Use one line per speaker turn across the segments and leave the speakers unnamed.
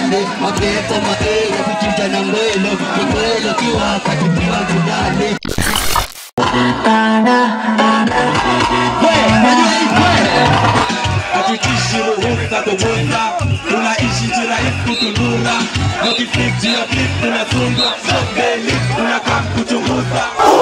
ndani mapepo maelo kuchinja na ngwelo kikwelo kiwa katikiwa judani
hatutishi ruhusa kuvuta tunaishi jirahisi kutundura nokifiki ya flip tunasundwa sogeli unakaa kuchunguza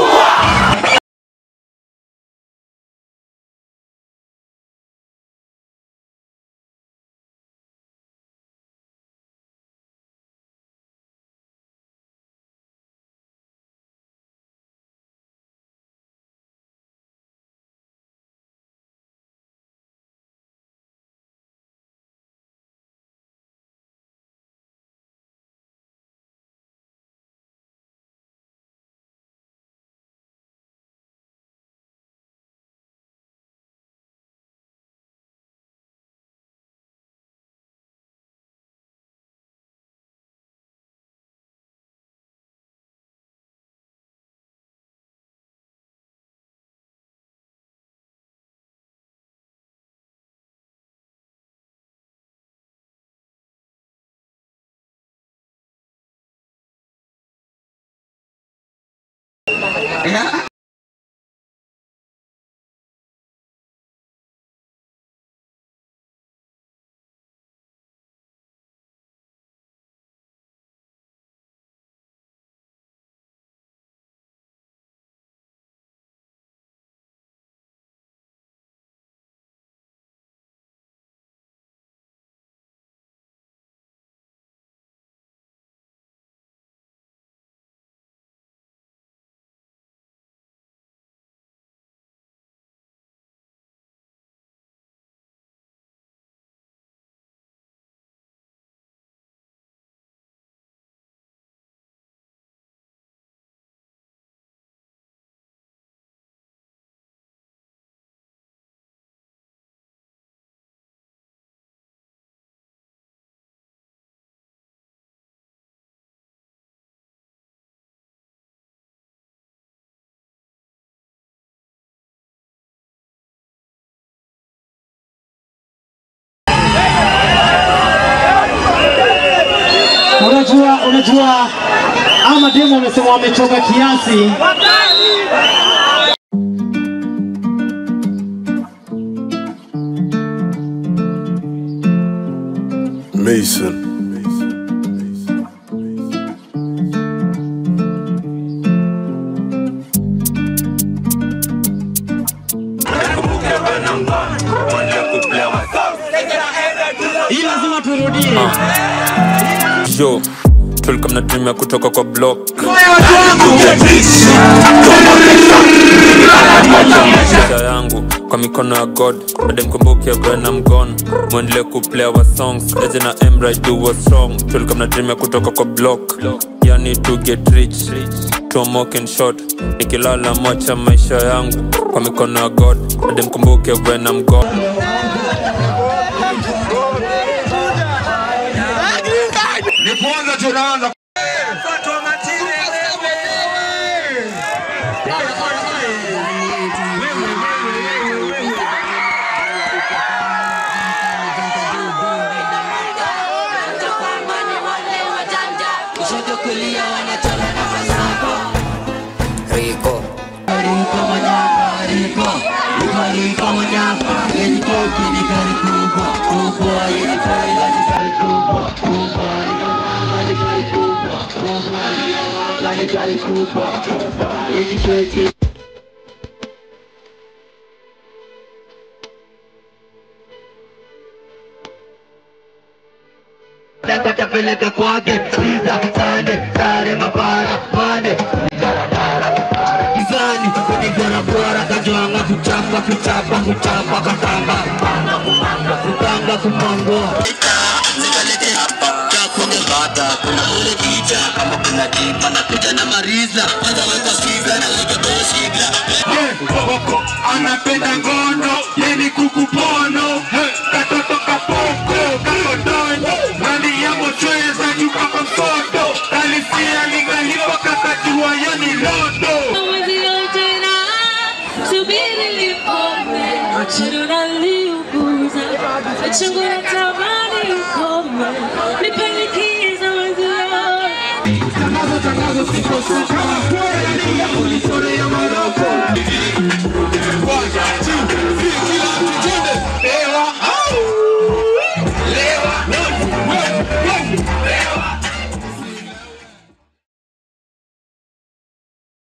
Unajua, unajua ama demo wamesema wamechoka kiasi.
Mason.
Hii lazima turudie.
yo tulikuwa mna dream ya kutoka kwa block maisha yangu kwa mikono ya god bade mkumbuke when I'm gone mwendelee kuplay our songs eje na emra do what's wrong tulikuwa mna dream ya kutoka kwa block yani to get rich tomoke and short nikilala mocha maisha yangu kwa mikono ya god bade mkumbuke when I'm gone
ni kwanza tunaanza
kushoto kulia wanachora na masako
Rico.
Riko manyama, Riko Riko Riko manyama Yenye koki ni gari kubwa Kubwa yenye trailer ni gari kubwa Kubwa ni gari kubwa Kubwa ni gari kubwa Yenye koki Takatapeleka kwake Siza, sande, sare, mapara, mane Gizani, kunigora bora Kajwanga, kuchapa, kuchapa, kuchapa Katanga, kutanga, kumongo Nikalete hapa Kuna bata, kuna ule kija Kama kuna dipa na kuja na mariza Kwanza weka siga na weka toshigla
anapenda ngono yeni kukupono katoto kapoko kakodono nani yamo chweza jukako msodo kalisia ligalipo kakajua yani lodo
Chungu natamani ukome, nipeleke
kama kweli ya kunichorea